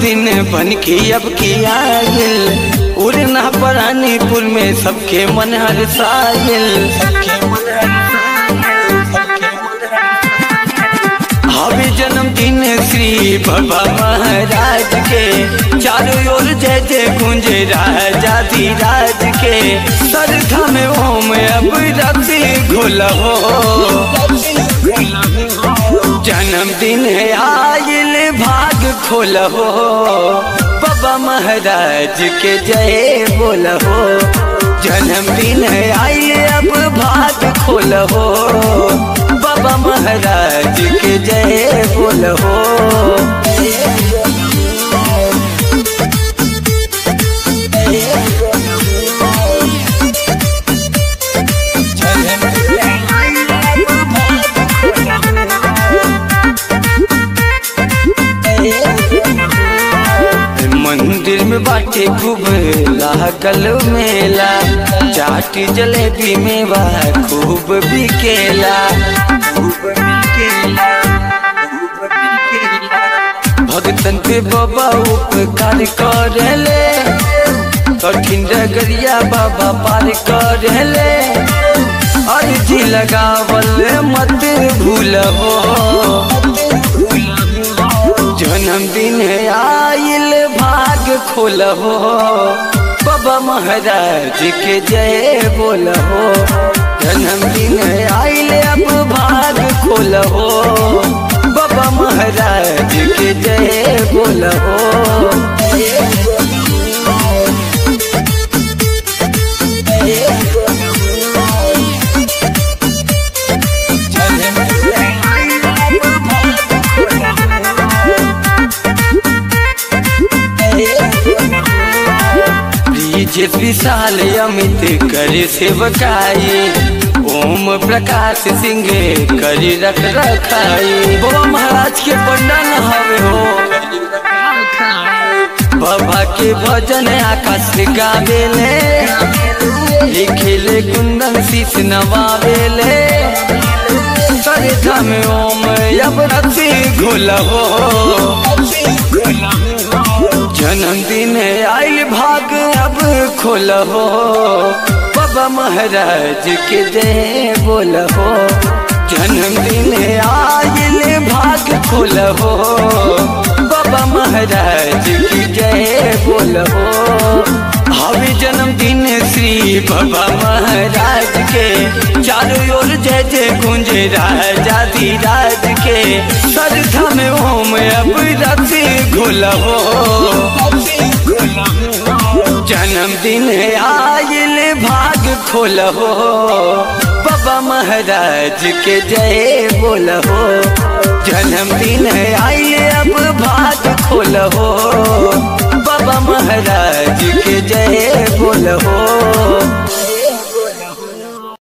दिन बन के अब की आयल उड़ना परानीपुर में सबके मन हर सायल हवे जन्मदिन श्री बाबा महाराज के चारों ओर जय जय गुंजे राजा धीराज के सरधा में ओम अब रति घुल हो जन्मदिन आयल भाग खोल हो बाबा महाराज के जय बोल हो जन्मदिन आयल अब भाग खोल हो बाबा महाराज के जय बोल हो मंदिर में बाटे खूब लागल मेला चाट जलेबी में बा खूब बिकेला खूब बिकेला खूब बिकेला भगतन पे बाबा उपकार करेले कठिन डगरिया बाबा पार करेले अर्जी लगावल मत भूलबो जन्मदिन आयल भाग खोलहो बाबा महाराज के जय बोलहो जन्मदिन आयल अब भाग खोलहो बाबा महाराज के जय बोलहो ब्रिजेश विशाल अमित करे सेवकाई ओम प्रकाश सिंह करी रख रखाई बाबा महाराज के पंडन हवे हो बाबा के भजन आकाश गावेले लिखिले कुंदन शीश नवावेले करे धम ओम अब रति घोल हो जन्मदिन आयल भाग अब खोल हो बाबा महाराज के जय बोल हो जन्मदिन आयल भाग खोल हो बाबा महाराज की जय बोल हो हवे जन्मदिन श्री बाबा महाराज के चारों ओर जय जय गुंज राजा धीराज के सरधा में ओम अब रति घुल हो जन्मदिन आयल भाग खोल हो बाबा महाराज के जय बोल हो जन्मदिन आयल अब भाग खोल हो बाबा महाराज के जय बोल हो